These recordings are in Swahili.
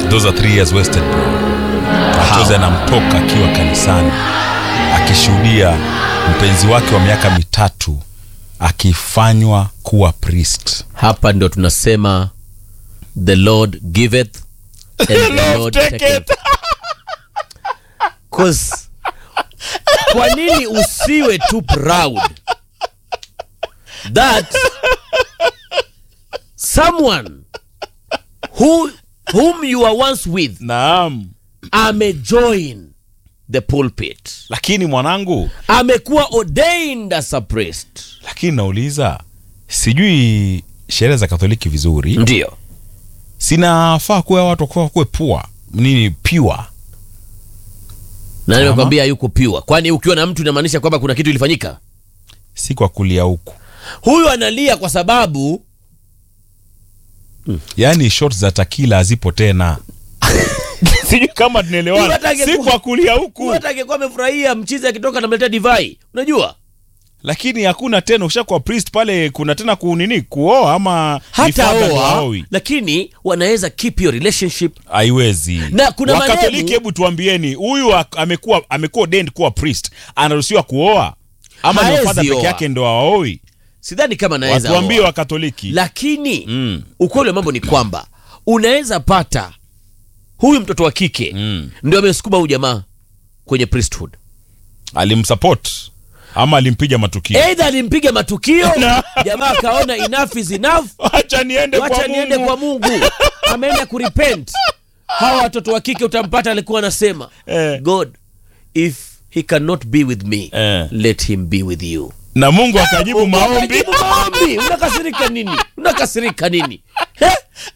those are three years wasted bro machozi anamtoka akiwa kanisani akishuhudia mpenzi wake wa miaka mitatu akifanywa kuwa priest hapa ndio tunasema the lord giveth and the lord taketh. 'Cause, kwa nini usiwe too proud that someone who, whom you were once with naam amejoin the pulpit lakini mwanangu amekuwa ordained as a priest lakini nauliza sijui sherehe za katholiki vizuri ndio sinafaa kuwa watu wakuwa kuwe pua nini pure na nimekwambia yuko pure kwani ukiwa na mtu inamaanisha kwamba kuna kitu ilifanyika si kwa kulia huku huyu analia kwa sababu yaani shot za takila hazipo tena sijui kama Huyu tunaelewana hata si angekuwa- kwa kulia huku huyu hata angekuwa amefurahia mchizi akitoka namletea divai unajua lakini hakuna tena ushakuwa priest pale kuna tena kunini kuoa ama ni hata father ndo oa haoi? lakini wanaweza keep your relationship haiwezi Na kuna wakatoliki madhehebu- hebu tuambieni huyu ak- amekuwa amekuwa ordained kuwa priest anaruhusiwa kuoa ama ni Haezi fadha peke oa. yake ndo aoi sidhani kama naweza watuambie oa. wakatoliki lakini Mm. ukweli wa mambo ni kwamba unaweza pata huyu mtoto wa kike Mm. ndio amesukuma huyu jamaa kwenye priesthood alimsupport ama alimpiga matukio eidha alimpiga matukio Na- jamaa akaona enough is enough wacha niende wacha kwa niende Mungu. kwa mungu ameenda kurepent hawa watoto wa kike utampata alikuwa anasema Eh. god if he cannot be with me Eh. let him be with you na mungu akajibu maombi Unajibu maombi unakasirika nini unakasirika nini He?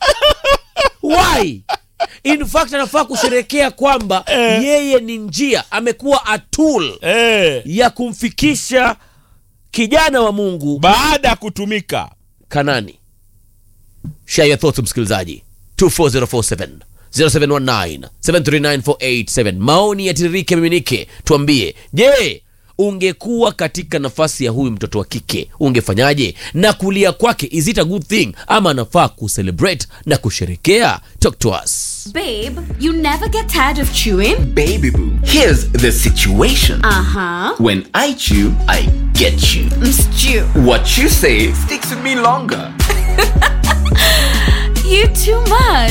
why in fact anafaa kusherekea kwamba Eh. yeye ni njia amekuwa a tool eh, ya kumfikisha kijana wa mungu baada ya kutumika kanani share your thoughts msikilizaji 24047 0719 739 maoni yatiririke miminike tuambie je ungekuwa katika nafasi ya huyu mtoto wa kike ungefanyaje na kulia kwake is it a good thing ama anafaa kucelebrate na kusherekea talk to us Babe, you never get tired of chewing? Baby boo, here's the situation. Uh huh. When I chew, I get you. Stew. What you say sticks with me longer. You too much.